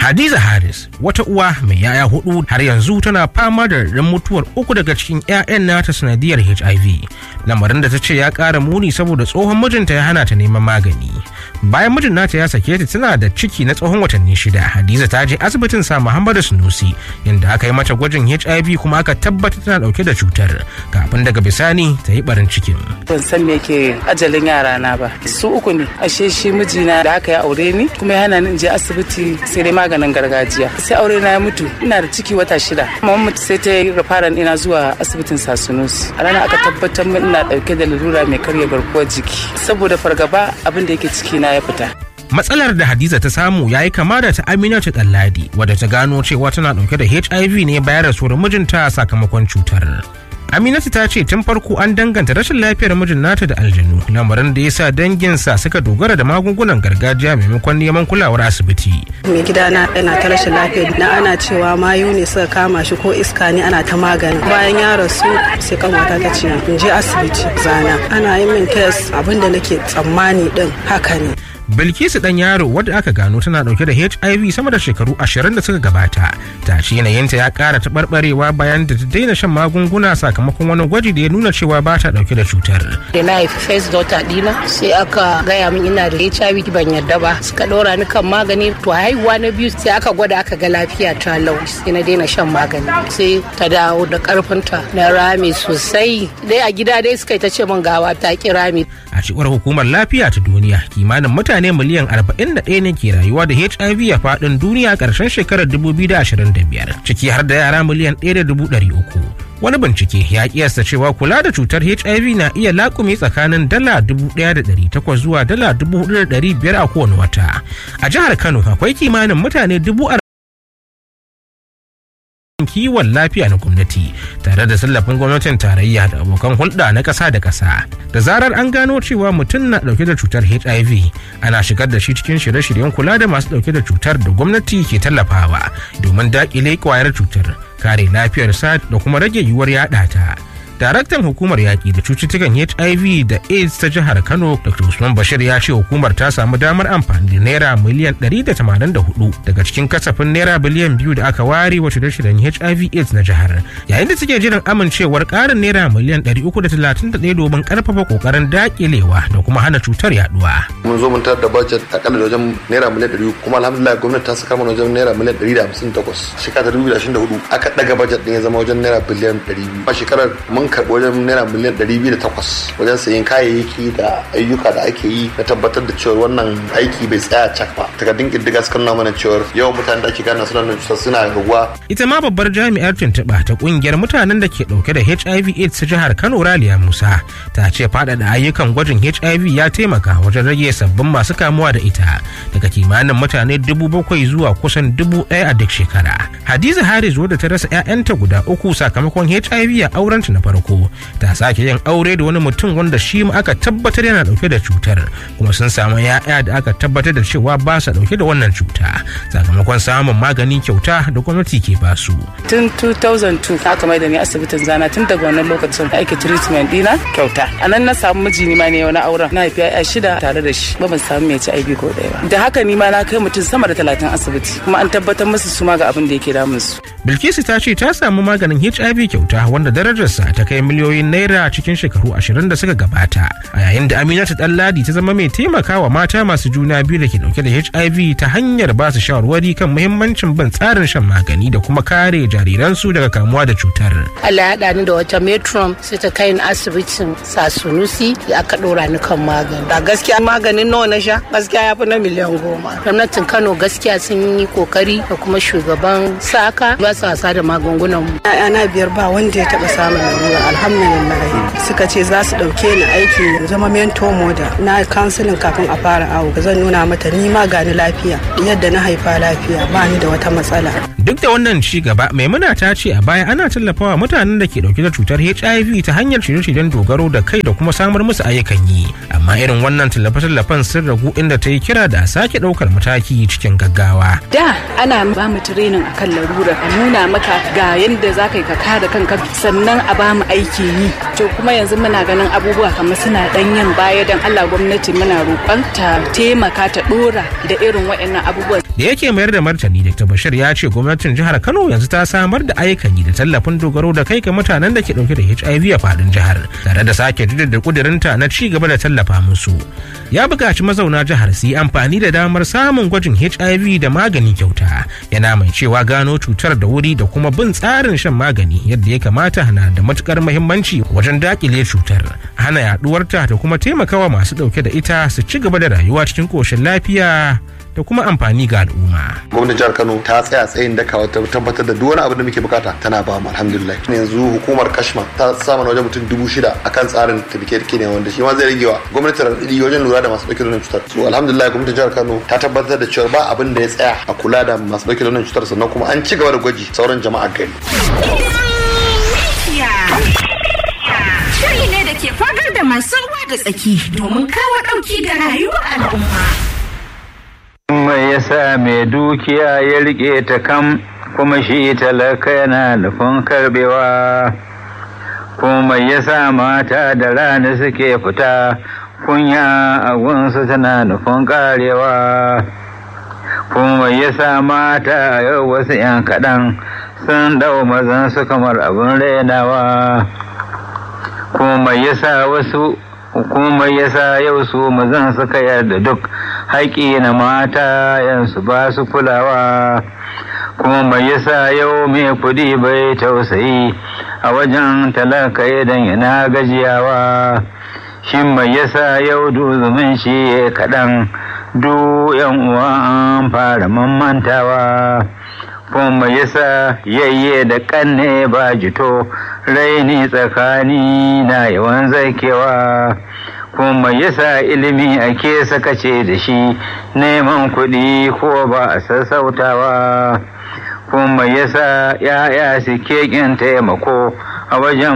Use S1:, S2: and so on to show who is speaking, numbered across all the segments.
S1: Hadiza Haris wata uwa mai yaya hudu har yanzu tana fama da ran mutuwar uku daga cikin 'ya'yan nata sanadiyar HIV. Lamarin da ta ce ya ƙara muni saboda tsohon mijinta ya hana ta neman magani. Bayan mijin nata ya sake ta tana da ciki na tsohon watanni shida. Hadiza ta je asibitin sa Muhammadu Sunusi inda aka yi mata gwajin HIV kuma aka tabbatar tana dauke da cutar kafin daga bisani ta yi barin cikin.
S2: Ban san me ke ajalin yara na ba. Su uku ne. Ashe shi mijina da aka yi aure ni kuma ya hana ni in je asibiti sai dai maganin gargajiya sai aure na ya mutu ina da ciki wata shida mamman mutu sai ta yi rafaran ina zuwa asibitin sasunus a ranar aka tabbatar min ina dauke da lalura mai karya garkuwar jiki saboda fargaba abin da yake ciki na ya fita
S1: matsalar da hadiza ta samu ya yi kama da ta aminatu ɗanladi wadda ta gano cewa tana ɗauke da hiv ne bayan rasuwar mijinta sakamakon cutar Aminatu ta ce tun farko an danganta rashin lafiyar mijin nata da aljanu lamarin da ya sa danginsa suka dogara da magungunan gargajiya maimakon neman kulawar asibiti.
S3: Mai gidana yana ta rashin lafiya na ana cewa mayu ne suka kama shi ko iska ne ana ta magani. Bayan ya rasu sai kanwata ta ce in je asibiti zana ana yi min test abinda nake tsammani din haka ne.
S1: Bilkisu dan yaro wadda aka gano tana dauke da HIV sama da shekaru ashirin da suka gabata. Ta ce yanayinta ya kara taɓarɓarewa bayan da ta daina shan magunguna sakamakon wani gwaji da ya nuna cewa ba ta dauke da cutar.
S4: Da na haifi first daughter dina sai aka gaya min ina da HIV ban yarda ba suka ɗora ni kan magani to haihuwa na biyu sai aka gwada aka ga lafiya ta lau sai na daina shan magani sai ta dawo da karfinta na rami sosai dai a gida dai suka yi ta ce min gawa ta ki rami.
S1: A cewar hukumar lafiya ta duniya kimanin mutane mutane miliyan 41 ne ke rayuwa da HIV a faɗin duniya ƙarshen shekarar 2025 ciki har da yara miliyan 1.300. Wani bincike ya kiyasta cewa kula da cutar HIV na iya laƙume tsakanin dala 1,800 zuwa dala 4,500 a kowane wata. A jihar Kano akwai kimanin mutane dubu kiwon lafiya na gwamnati tare da tallafin gwamnatin tarayya da abokan hulɗa na ƙasa da ƙasa da zarar an gano cewa mutum na ɗauke da cutar hiv ana shigar da shi cikin shirye-shiryen kula da masu ɗauke da cutar da gwamnati ke tallafawa domin daƙile ƙwayar cutar kare lafiyarsa da kuma rage yiwuwar yaɗa ta daraktan hukumar yaƙi da cututtukan hiv da aids ta jihar kano dr usman bashir ya ce hukumar ta samu damar amfani da naira miliyan 184 daga cikin kasafin naira biliyan biyu da aka ware wa shirye-shiryen hiv aids na jihar yayin da suke jiran amincewar ƙarin naira miliyan 331 domin ƙarfafa ƙoƙarin daƙilewa da kuma hana cutar yaduwa.
S5: mun zo mun tarar da budget akalla da wajen naira miliyan 100 kuma alhamdulillah gwamnati ta saka mana wajen naira miliyan 158 shekara 2024 aka daga budget din ya zama wajen naira biliyan 200 a shekarar mun karɓi wajen naira miliyan ɗari biyu da takwas wajen sayen kayayyaki da ayyuka da ake yi na tabbatar da cewa wannan aiki bai tsaya cak ba takardun ƙiddiga suka nuna mana cewa yawan mutanen da ake gane suna nan cutar suna raguwa.
S1: ita ma babbar jami'ar tuntuɓa ta ƙungiyar mutanen da ke ɗauke da hiv aids ta jihar kano raliya musa ta ce faɗaɗa ayyukan gwajin hiv ya taimaka wajen rage sabbin masu kamuwa da ita daga kimanin mutane dubu bakwai zuwa kusan dubu ɗaya a duk shekara hadiza haris wadda ta rasa 'ya'yanta guda uku sakamakon hiv a aurenta na farko farko ta sake yin aure da wani mutum wanda shi ma aka tabbatar yana dauke da cutar kuma sun samu ya'ya da aka tabbatar da cewa ba sa dauke da wannan cuta sakamakon samun magani kyauta da gwamnati ke basu.
S2: tun 2002 aka mai da ni asibitin zana tun daga wannan lokacin aiki treatment dina kyauta a nan na samu miji ni ma ne wani auren na haifi ya shida tare da shi ba ban samu mai ci aibi ko ɗaya ba da haka ni ma na kai mutum sama da talatin asibiti kuma an tabbatar musu su ma ga abin da yake damun su.
S1: bilkisu ta ce ta samu maganin hiv kyauta wanda darajarsa ta kai miliyoyin naira cikin shekaru ashirin da suka gabata a yayin da aminatu ɗanladi ta zama mai taimakawa mata masu juna biyu da ke dauke da hiv ta hanyar ba su shawarwari kan muhimmancin bin tsarin shan magani da kuma kare jariransu daga kamuwa da cutar.
S4: Allah ya haɗa ni da wata metron sai ta kai ni asibitin sasunusi da aka ɗora ni kan magani.
S3: Da gaskiya maganin nawa na sha gaskiya ya fi na miliyan goma.
S4: Gwamnatin Kano gaskiya sun yi kokari da kuma shugaban saka ba su wasa da magungunan mu.
S3: na biyar ba wanda ya taɓa samun lalura alhamdulillah suka ce za su ɗauke ni aiki zama mento moda na kansilin kafin a fara awo zan nuna mata ni ma gani lafiya yadda na haifa lafiya ba ni da wata matsala.
S1: Duk da wannan ci gaba maimuna ta ce a baya ana tallafawa mutanen da ke dauke da cutar HIV ta hanyar shirye-shiryen dogaro da kai da kuma samar musu ayyukan yi. Amma irin wannan tallafe-tallafen sun ragu inda ta yi kira da sake daukar mataki cikin gaggawa.
S6: Da ana ba mu training akan larura a nuna maka ga yadda za ka yi ka kare kanka sannan a ba mu aiki yi to kuma yanzu muna ganin abubuwa kamar suna dan yin baya dan Allah gwamnati muna roƙon ta taimaka ta dora da irin waɗannan abubuwa
S1: da yake mayar da martani dr bashir ya ce gwamnatin jihar kano yanzu ta samar da ayyukan yi da tallafin dogaro da kai ga mutanen da ke dauke da hiv a fadin jihar tare da sake da kudirinta na ci gaba da tallafa musu ya buƙaci mazauna jihar su yi amfani da damar samun gwajin hiv da magani kyauta yana mai cewa gano cutar da wuri da kuma bin tsarin shan magani yadda ya kamata na da matukar muhimmanci wajen dakile cutar hana yaduwarta da kuma taimakawa masu dauke da ita su ci gaba da rayuwa cikin koshin lafiya da kuma amfani ga al'umma.
S5: gwamnatin jihar kano ta tsaya tsayin daka wata tabbatar da duk wani abu da muke bukata tana ba mu alhamdulillah yanzu hukumar kashma ta sama na wajen mutum dubu shida akan tsarin tafiye ne wanda shi ma zai rage wa gwamnatin raɗaɗi wajen lura da masu ɗauke da wannan cutar so alhamdulillah gwamnatin jihar kano ta tabbatar da cewa ba abin da ya tsaya a kula da masu ɗauke da wannan cutar sannan kuma an ci gaba da gwaji sauran jama'a gari.
S7: Shiri ne da ke fagar da masu ruwa da tsaki domin kawo ɗauki ga rayuwar al'umma.
S8: mai yasa mai dukiya ya rike ta kam kuma shi talaka yana nufin karbewa kuma yasa mata da rana suke fita kunya a gunsu tana nufin karewa kuma yasa mata yau wasu 'yan kaɗan sun dau mazan su kamar abin rainawa kuma yasa wasu hukumar yasa yau su mazan suka yarda duk haƙi na mata yansu ba su kulawa kuma mai yasa yau mai kudi bai tausayi a wajen talaka idan yana gajiyawa shi mai yasa yau duzumin shi kaɗan du yan uwa an fara mamantawa kuma yasa yayye da kanne ba jito raini tsakani na yawan zakewa kuma yasa ilimi ake sakace da shi neman kuɗi ko ba a sassautawa kuma yasa ya'ya suke ƙin taimako a wajen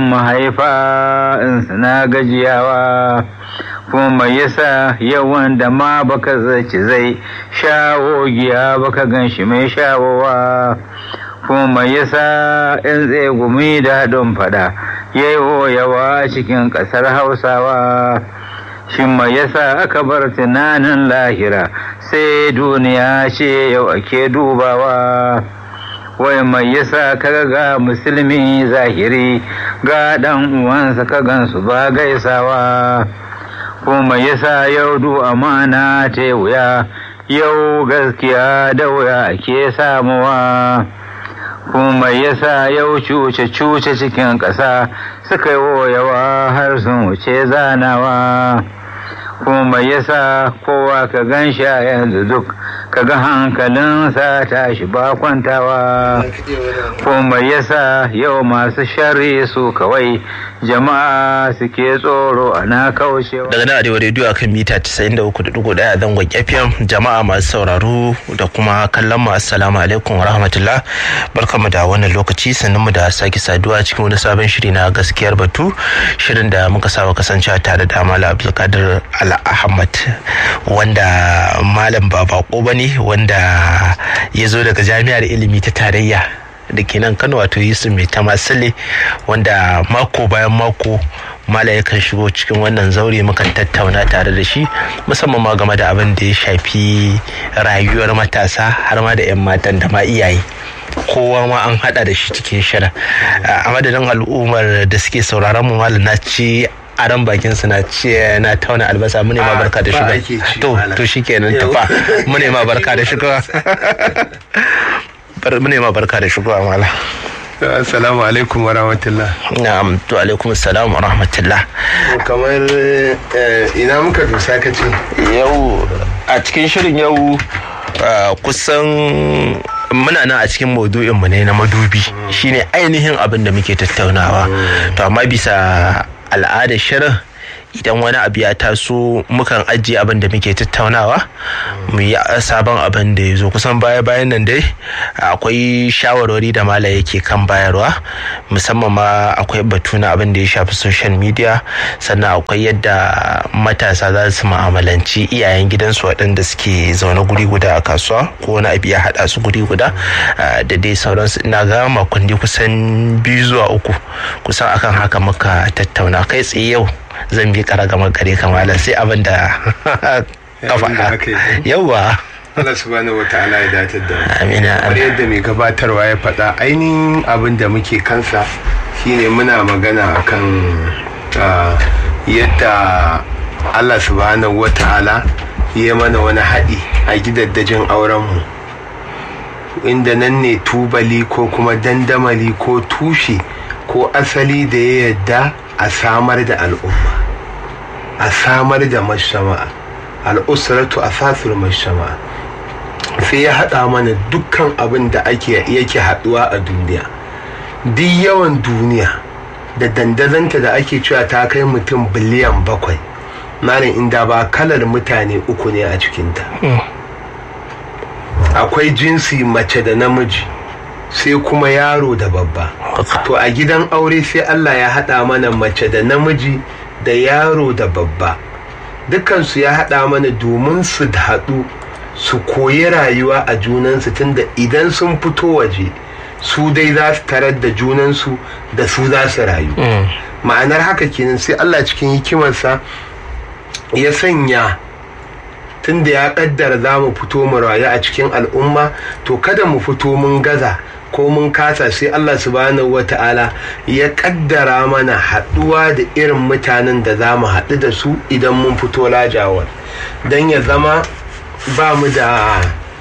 S8: mahaifa in suna gajiyawa kuma yasa yawan da ma baka zaci zai shawo giya baka gan shi mai shawowa kuma yasa in zai gumi da haɗin fada yayo yawa cikin ƙasar hausawa shin mai yasa aka bar tunanin lahira sai duniya ce yau ake dubawa wai mai yasa kaga ga musulmi zahiri ga dan uwansa ka gansu ba gaisawa kuma yasa yau du amana ta wuya yau gaskiya da wuya ake samuwa kuma yasa yau cuce-cuce cikin ƙasa suka yi yawa har sun wuce zanawa kuma yasa kowa ka gan shi a yanzu duk kaga hankalinsa tashi ba kwantawa kuma yasa yau masu shari su kawai jama'a suke tsoro ana kaushewa
S9: daga nan arewa rediyo akan mita 93.1 a zangon fm jama'a masu sauraro da kuma kallon mu assalamu alaikum wa rahmatullah barkamu da wannan lokaci sannan mu da sake saduwa cikin wani sabon shiri na gaskiyar batu shirin da muka saba kasancewa tare da malam abdulkadir al ahmad wanda malam ba bako bane wanda ya zo daga jami'ar ilimi ta tarayya da ke nan kano wato yusuf mai tamasile wanda mako bayan mako mala yakan shigo cikin wannan zaure mukan tattauna tare da shi musamman ma game da abin da ya shafi rayuwar matasa har ma da 'yan matan da ma iyaye kowa ma an hada da shi cikin shirin a madadin al'ummar da suke sauraron mu malam na ci aran bakin su na ce na tauna albasa mu ne ma barka da shiga to to shikenan tafa mu ne ma barka da shiga mu ne ma barka da shiga mala
S10: Assalamu alaikum wa rahmatullah.
S9: Na'am, to alaikum assalam wa rahmatullah.
S10: Kamar ina muka dosa ka ce?
S9: Yau a cikin shirin yau kusan muna nan a cikin maudu'in mu ne na madubi shine ainihin abin da muke tattaunawa. To amma bisa al'adar shirin idan wani abu ya taso mukan ajiye abin da muke tattaunawa mu yi sabon abin da ya zo kusan baya bayan nan dai akwai shawarwari da mala yake kan bayarwa musamman ma akwai batu na abin da ya shafi social media sannan akwai yadda matasa za su ma'amalanci iyayen gidansu waɗanda suke zaune guri guda a kasuwa ko wani abu ya haɗa su guri guda da dai sauransu ina ga makonni kusan biyu zuwa uku kusan akan haka muka tattauna kai tsaye yau zan bi kara gama gare kamalan sai abin da ka faɗa yawa
S10: Allah subhanahu wa ta'ala ya datar da
S9: amina
S10: kamar yadda mai gabatarwa ya faɗa ainihin abin da muke kansa shine muna magana akan yadda Allah subhanahu wa ta'ala ya mana wani haɗi a gidaddajin aurenmu inda nan ne tubali ko kuma dandamali ko tushe ko asali da ya yadda a samar da al'umma a samar da mashama'a al'usratu asasul mashama'a sai ya haɗa mana dukkan abin da ake yake haɗuwa a duniya duk yawan duniya da dandazanta da ake cewa ta kai mutum biliyan bakwai malin inda ba kalar mutane uku ne a cikinta akwai jinsi mace da namiji sai kuma yaro da babba to a gidan aure sai allah ya haɗa mana mace da namiji da yaro da babba dukansu ya haɗa mana domin su haɗu su koyi rayuwa a junansu tunda idan sun fito waje su dai za su tarar da junansu da su za su rayu ma'anar haka kenan sai allah cikin hikimarsa ya sanya tunda ya kaddara za mu fito mu rayu a cikin al'umma to kada mu fito mun gaza ko mun kasa sai Allah subhanahu wata'ala ya kaddara mana haɗuwa da irin mutanen da za mu haɗu da su idan mun fito lajawar don ya zama ba mu da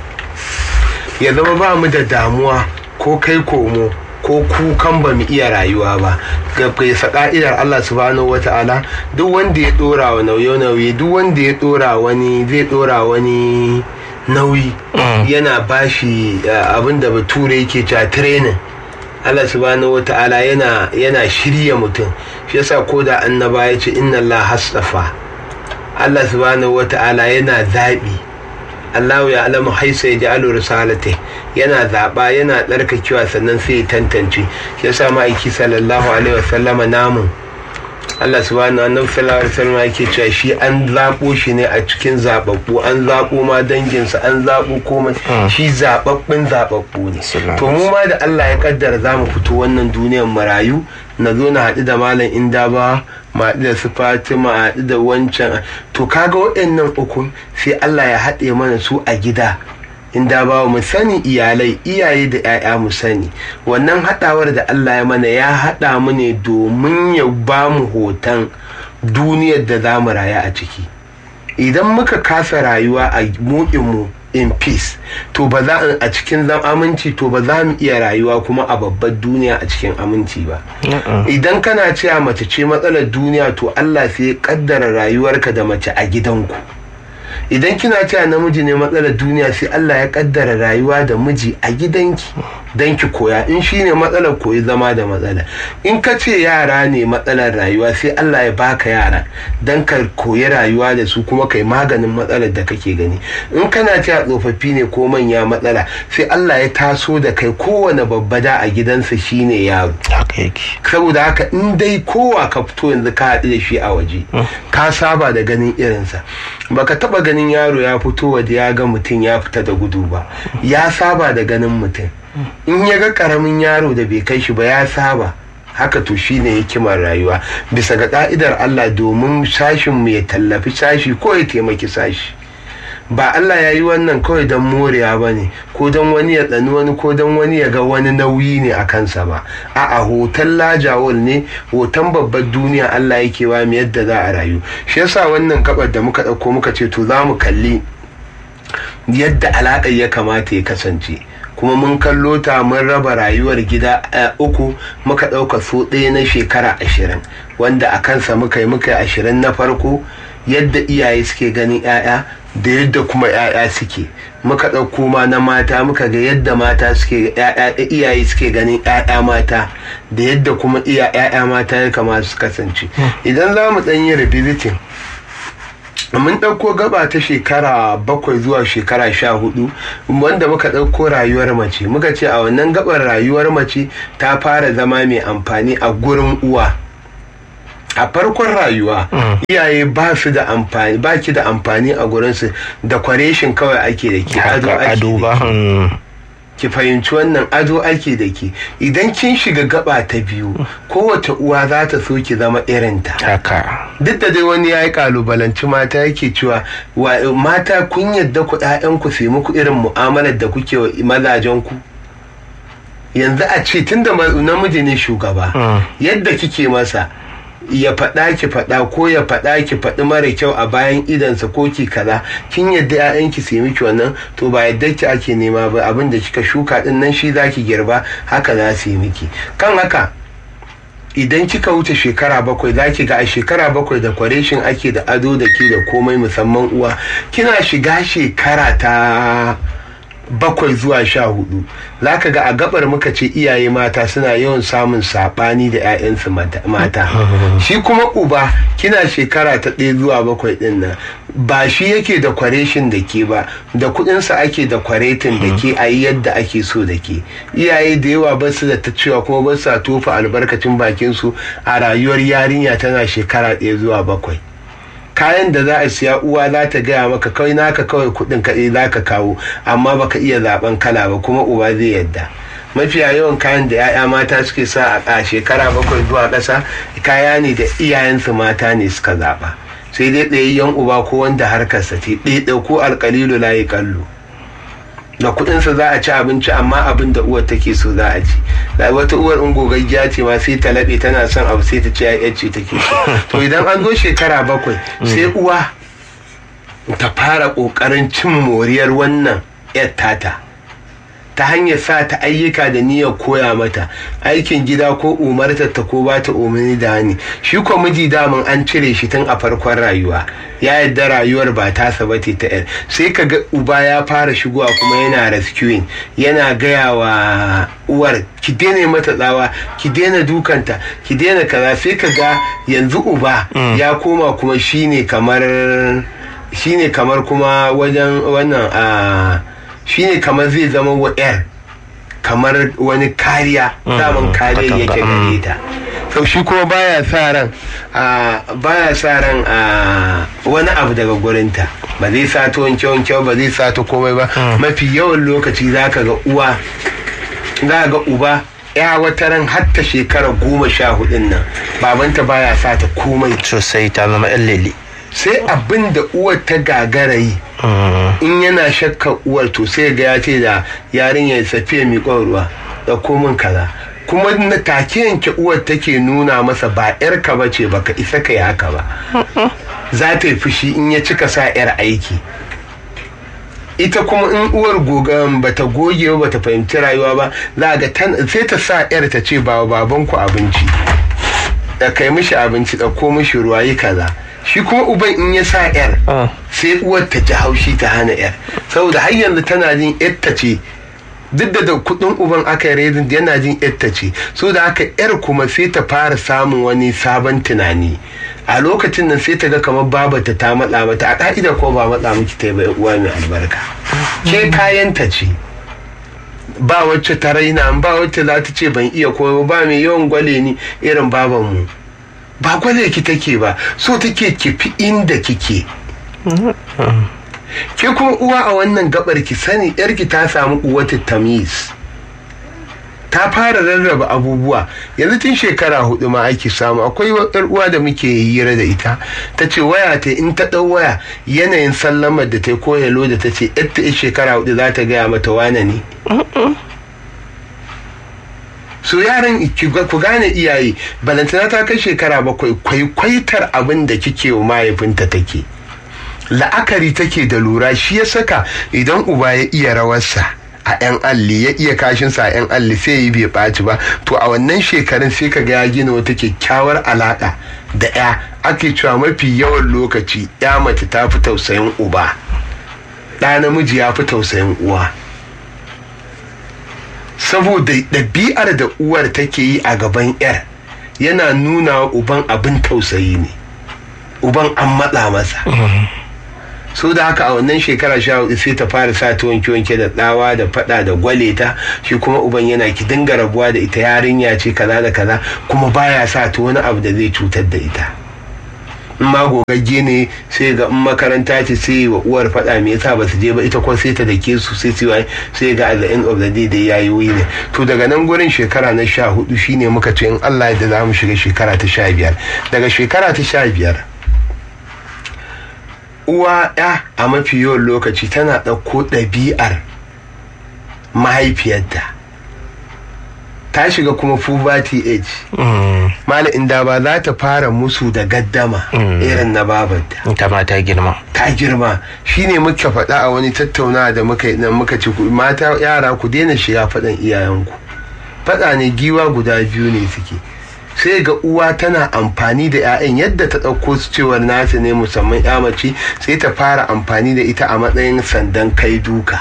S10: ya zama ba mu da damuwa ko kai komo ko kukan ba mu iya rayuwa ba ga kaisa ka'idar Allah subhanahu wata'ala duk wanda ya dora wa nauye-nauye duk wanda ya dora wani zai dora wani nauyi yana bashi abin da bature yake cewa training Allah subhanahu wata'ala yana yana shirya mutum shi yasa ko da annaba ya ce inna Allah hasafa Allah subhanahu wata'ala yana zaɓi Allah ya alamu haisa ya ja'alu risalatai yana zaɓa yana tsarkakewa sannan sai ya tantance shi yasa ma'aiki sallallahu alaihi wasallama namun Allah subhanahu annabi sallallahu alaihi wasallam yake cewa shi an zabo shi ne a cikin zababbu an zabo ma danginsa an zabo komai shi zababbin zababbu ne to mu ma da Allah ya kaddara za mu fito wannan duniyar marayu na zo na haɗu da malam inda ba ma haɗu da su fatima haɗu da wancan to kaga waɗannan ukun sai Allah ya haɗe mana su a gida inda ba mu sani iyalai iyaye da 'ya'ya mu sani wannan haɗawar da Allah ya mana ya haɗa mu ne domin ya ba mu hoton duniyar da za mu raya a ciki idan muka kasa rayuwa a mu in peace to ba za a cikin zan aminci to ba za mu iya rayuwa kuma a babbar duniya a cikin aminci ba idan kana cewa mace ce matsalar duniya to Allah sai ya kaddara rayuwarka da mace a gidanku idan kina cewa namiji ne matsalar duniya sai Allah ya kaddara rayuwa da miji a gidanki don ki koya in shi ne matsalar koyi zama da matsala in ka ce yara ne matsalar rayuwa sai Allah ya baka yara don ka koyi rayuwa da su kuma kai maganin matsalar da kake gani in kana cewa tsofaffi ne ko manya matsala sai Allah ya taso da kai kowane babba da a gidansa shine yaro saboda haka in dai kowa ka fito yanzu ka haɗu da shi a waje ka saba da ganin irinsa baka taba ganin yaro ya fito waje ya ga mutum ya fita da gudu ba ya saba da ganin mutum in ya ga karamin yaro da bai kai shi ba ya saba haka to shine hikimar rayuwa bisa ga ka'idar Allah domin sashin mu ya tallafi sashi ko ya taimaki sashi ba Allah ya yi wannan kawai don morewa ba ne ko don wani ya tsani wani ko don wani ya ga wani nauyi ne a kansa ba a a hoton lajawol ne hoton babbar duniya Allah yake wa mu yadda za a rayu shi yasa wannan kabar da muka ɗauko muka ce to za mu kalli yadda alaƙar ya kamata ya kasance kuma mun kallo ta mun raba rayuwar gida uku muka ɗauka so ɗaya na shekara ashirin wanda a kansa muka yi muka yi ashirin na farko yadda iyaye suke ganin 'ya'ya da yadda kuma 'ya'ya suke muka ɗauko ma na mata muka ga yadda mata suke iyaye suke ganin 'ya'ya mata da yadda kuma 'ya'ya mata ya kamata su kasance idan za mu ɗan yi revisiting mun ɗauko gaba ta shekara bakwai zuwa shekara sha hudu wanda muka ɗauko rayuwar mace muka ce a wannan gabar rayuwar mace ta fara zama mai amfani a gurin uwa a farkon rayuwa iyaye ba su da amfani ba ki da amfani a gurinsu da kwareshin kawai ake da ke ado ake da ke ki fahimci wannan ado ake da ke idan kin shiga gaba ta biyu kowace uwa za ta so ki zama irinta
S9: haka
S10: duk da dai wani ya yi kalubalanci mata yake cewa mata kun yadda ku ku sai muku irin mu'amalar da kuke wa mazajen ku yanzu a ce tunda namiji ne shugaba yadda kike masa ya faɗa ki faɗa ko ya faɗa ki faɗi mara kyau a bayan idansa ko ki kaza kin yadda ƴaƴanki su miki wannan to ba yadda ki ake nema ba abin da kika shuka din nan shi zaki girba haka za su yi miki kan haka idan kika wuce shekara bakwai za ki ga a shekara bakwai da kwareshin ake da ado da ke da komai musamman uwa kina shiga shekara ta bakwai zuwa sha hudu za ka ga a gabar muka ce iyaye mata suna yawan samun saɓani da 'ya'yansu mata shi kuma uba kina shekara ta ɗaya zuwa bakwai ɗin nan ba shi yake da kwareshin da ke ba da kuɗinsa ake da kwaretin da ke a yi yadda ake so da ke iyaye da yawa ba su da ta cewa kuma ba su tofa albarkacin bakinsu a rayuwar yarinya tana shekara ɗaya zuwa bakwai kayan da za a siya uwa za ta gaya maka kawai naka kawai kudin kaɗai za ka kawo amma baka iya zaben kala ba kuma uba zai yadda mafiya yawan kayan da 'ya'ya mata suke sa a shekara bakwai zuwa ƙasa kaya ne da iyayensu mata ne suka zaɓa sai dai ɗayayyen uba ko wanda harkarsa ce ɗaya ko alƙalilu layi kallo da kuɗinsa za a ci abinci amma abin da uwar take so za a ci da wata uwar in gogaggiya ce ma sai ta laɓe tana son abu sai ta ce ya ce take so to idan an zo shekara bakwai sai uwa ta fara ƙoƙarin cin moriyar wannan yar tata ta hanyar sa ta ayyuka da niyyar koya mata aikin gida ko umartar ta ko ba ta umarni da hani shi ko miji daman an cire shi tun a farkon rayuwa ya yadda rayuwar ba tasa ba ta yar sai ka ga uba ya fara shigowa kuma yana rescuing yana gaya wa uwar ki daina mata tsawa ki daina dukanta ki daina kaza sai ka ga yanzu uba ya koma kuma shine kamar shine kamar kuma wajen wannan a shine kamar zai zama wa 'yar kamar wani kariya daman kariya yake gare ta sau shi kuma baya sa ran baya sa ran wani abu daga gurinta ba zai sato wanke wanke ba zai sato komai ba mafi yawan lokaci za ka ga uwa za ga uba ya wata ran hatta shekara goma sha hudun nan babanta baya sa ta komai
S9: sosai ta zama yan lele
S10: sai abin da uwar ta gagara yi in yana shakka uwar to sai ga ya ce da yarinya ya safiya miƙon ruwa da komin kaza kuma na take yanke uwar take nuna masa ba yarka ba ce baka isa ka yi haka ba za ta yi fushi in ya cika sa yar aiki ita kuma in uwar gogan bata goge ba bata fahimci rayuwa ba za ga sai ta sa yar ta ce ba babanku abinci da kai mishi abinci ɗauko mishi ruwa yi kaza shi kuma uban in ya sa yar sai uwar ta ji haushi ta hana yar saboda har yanzu tana jin yarta ce duk da da kudin uban aka yi rezin yana jin yarta ce so da haka yar kuma sai ta fara samun wani sabon tunani a lokacin nan sai ta ga kamar babata ta matsa mata a ka'ida ko ba matsa miki ta yi uwa mai albarka ke kayanta ce ba wacce ta raina ba wacce za ta ce ban iya komai ba mai yawan gwale ni irin babanmu ba gwale ki take ba so take ki fi inda kike ke kuma uwa a wannan gabar ki sani yarki ta samu uwata tamiz ta fara rarraba abubuwa yanzu tun shekara hudu ma ake samu akwai yar uwa da muke hira da ita ta ce waya ta in ta ɗau waya yanayin sallamar da ta ko hello da ta ce ta shekara hudu za ta gaya mata wane ne so yaran ku gane iyaye balantana ta kai shekara bakwai kwaikwaitar abin da kike wa mahaifinta take la'akari take da lura shi ya saka idan uba ya iya rawarsa a 'yan alli ya iya kashinsa a 'yan alli sai yi bai ɓaci ba to a wannan shekarun sai ka ga ya gina wata kyakkyawar alaƙa da 'ya ake cewa mafi yawan lokaci 'ya mace ta fi tausayin uba ɗa namiji ya fi tausayin uwa saboda ɗabi'ar da uwar take yi a gaban 'yar yana nuna wa uban abin tausayi ne uban an matsa masa so da haka a wannan shekara sha hudu sai ta fara sa ta wanke wanke da tsawa da fada da gwale ta shi kuma uban yana ki dinga rabuwa da ita yarinya ce kaza da kaza kuma baya sa ta wani abu da zai cutar da ita in ma gogagge ne sai ga in makaranta ce sai wa uwar fada me yasa ba su je ba ita kuma sai ta dake su sai su sai ga at the end of the day da yayi wuyi ne to daga nan gurin shekara na sha hudu shine muka ce in Allah ya da za mu shiga shekara ta sha biyar daga shekara ta sha biyar uwa ya a mafi yawan lokaci tana ɗauko ɗabi'ar mahaifiyarta ta shiga kuma puberty age mala inda ba za ta fara musu da gaddama irin na babarta
S9: ta ma ta girma
S10: ta girma shine muka faɗa a wani tattaunawa da muka yi nan muka ci mata yara ku daina shiga faɗan iyayenku faɗa ne giwa guda biyu ne suke sai ga uwa tana amfani da 'ya'yan yadda ta ɗauko su cewar nasa ne musamman ya mace sai ta fara amfani da ita a matsayin sandan kai duka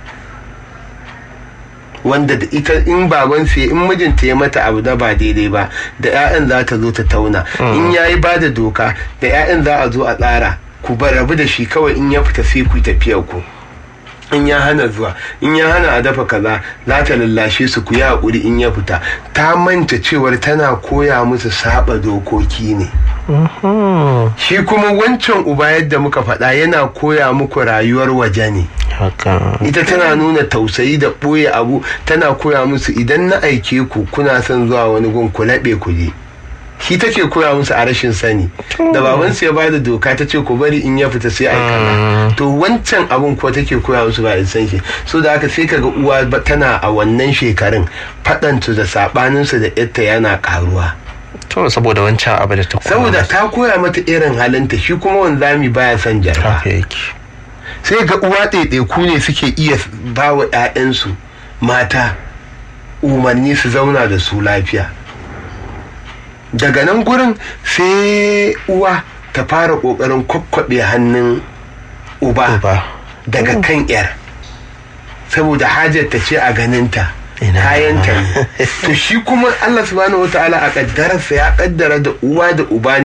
S10: wanda da ita in baban sai in mijinta ya mata abu da ba daidai ba da 'ya'yan za ta zo ta tauna in yayi ba da doka da 'ya'yan za a zo a tsara ku bar rabu da shi kawai in ya fita sai ku tafiyar ku in ya hana zuwa in ya hana a dafa kaza za ta lallashe su ku yi haƙuri in ya fita ta manta cewar tana koya musu saba dokoki ne shi kuma wancan uba yadda muka faɗa yana koya muku rayuwar waje ne ita tana nuna tausayi da ɓoye abu tana koya musu idan na aike ku kuna son zuwa wani gun ku laɓe ku je shi take koya musu a rashin sani da babansu ya bada doka ta ce ku bari in ya fita sai aikata to wancan abun ko take koya musu ba san shi so da haka sai kaga uwa tana a wannan shekarun faɗansu da saɓaninsu da yatta yana karuwa
S9: to saboda wancan abu da ta koya
S10: saboda ta koya mata irin halinta shi kuma wanzami baya son jarfa sai ga uwa ɗaiɗaiku ne suke iya ba wa 'ya'yansu mata umarni su zauna da su lafiya daga nan gurin sai uwa ta fara kokarin kwakwabe hannun uba daga kan yar saboda hajar ta ce a ganinta kayanta ne to shi kuma Allah subhanahu wataala a kaddararsa ya kaddara da uwa da uba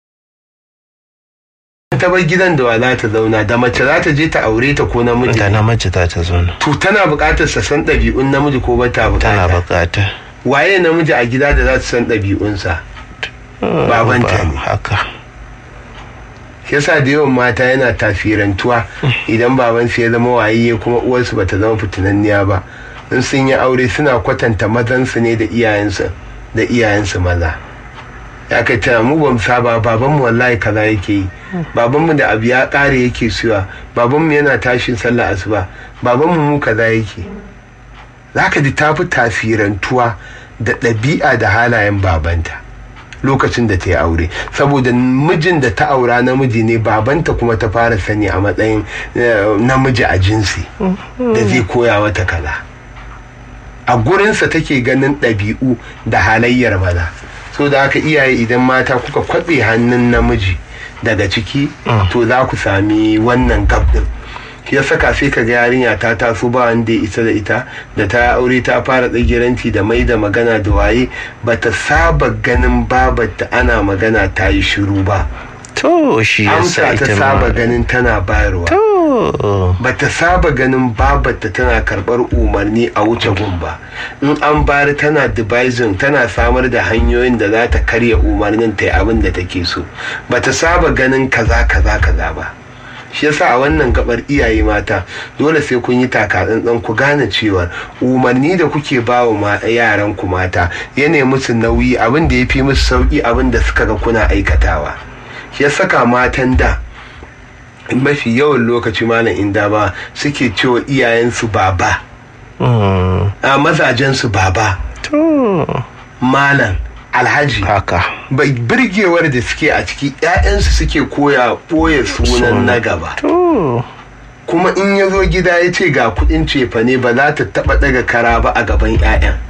S10: ta bar gidan da wa za ta zauna da mace za ta je ta aure ta ko namiji
S9: da namiji za ta zauna
S10: to tana buƙatar sa san ɗabi'un namiji ko ba ta buƙata
S9: tana buƙata
S10: waye namiji a gida da za su san ɗabi'unsa babanta ne
S9: haka
S10: yasa da yawan mata yana tafirantuwa idan babansu ya zama waye kuma uwarsu bata zama fitinanniya ba in sun yi aure suna kwatanta mazansu ne da iyayensu da iyayensu maza ya kai tana mu ba mu saba babanmu wallahi kaza yake yi babanmu da abu ya kare yake suwa babanmu yana tashin sallah asuba babanmu mu kaza yake zaka ji ta fi tafirantuwa da ɗabi'a da halayen babanta lokacin da ta yi aure saboda mijin da ta aura namiji ne babanta kuma ta fara sani a matsayin namiji a jinsi da zai koya wata kaza a gurinsa take ganin ɗabi'u da halayyar maza so da haka iyaye idan mata kuka kwaɓe hannun namiji daga ciki to za ku sami wannan gab din ya saka sai ka ga yarinya ta taso ba wanda ya isa da ita da ta aure ta fara tsagiranci da mai da magana da waye bata saba ganin babarta ana magana ta yi shiru ba
S9: to shi
S10: amsa ta saba ganin tana bayarwa bata saba ganin babarta tana karbar umarni a wuce gun ba in an bari tana devising tana samar da hanyoyin da za ta karya umarnin ta yi abin da take so bata saba ganin kaza kaza kaza ba shi yasa a wannan gabar iyaye mata dole sai kun yi takatsantsan ku gane cewa umarni da kuke ba wa yaran ku mata ya musu nauyi abin da ya fi musu sauki abin da suka ga kuna aikatawa shi ya saka matan da mafi yawan lokaci malam inda ba suke cewa iyayensu baba a mazajensu baba malam alhaji
S9: haka
S10: bai birgewar da suke a ciki 'ya'yansu suke koya ɓoye sunan na gaba kuma in ya zo gida ya ce ga kudin cefane ba za ta taba daga kara ba a gaban 'ya'yan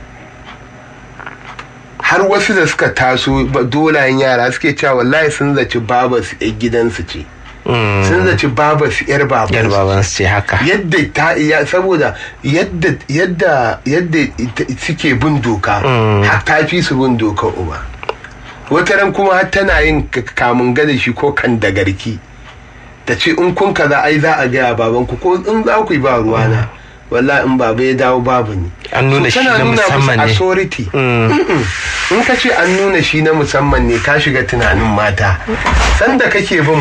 S10: har wasu da suka taso dolayen yara suke cewa wallahi sun zaci baba su yan gidansu ce sun zaci baba su yar baban
S9: yar baban su ce haka
S10: yadda ta iya saboda yadda yadda yadda ita- suke bin doka har ta fi su bin doka uba wata ran kuma har tana yin k- kamun gada shi ko kan da garki ta ce in kun kaza ai za a gaya babanku ko in za ku yi ba ruwana wallahi in baba ya dawo babu ni
S9: an nuna shi
S10: tana
S9: na
S10: nuna musu
S9: musamman ne
S10: authority in ka ce an nuna shi na musamman ne ka shiga tunanin mata sanda kake bin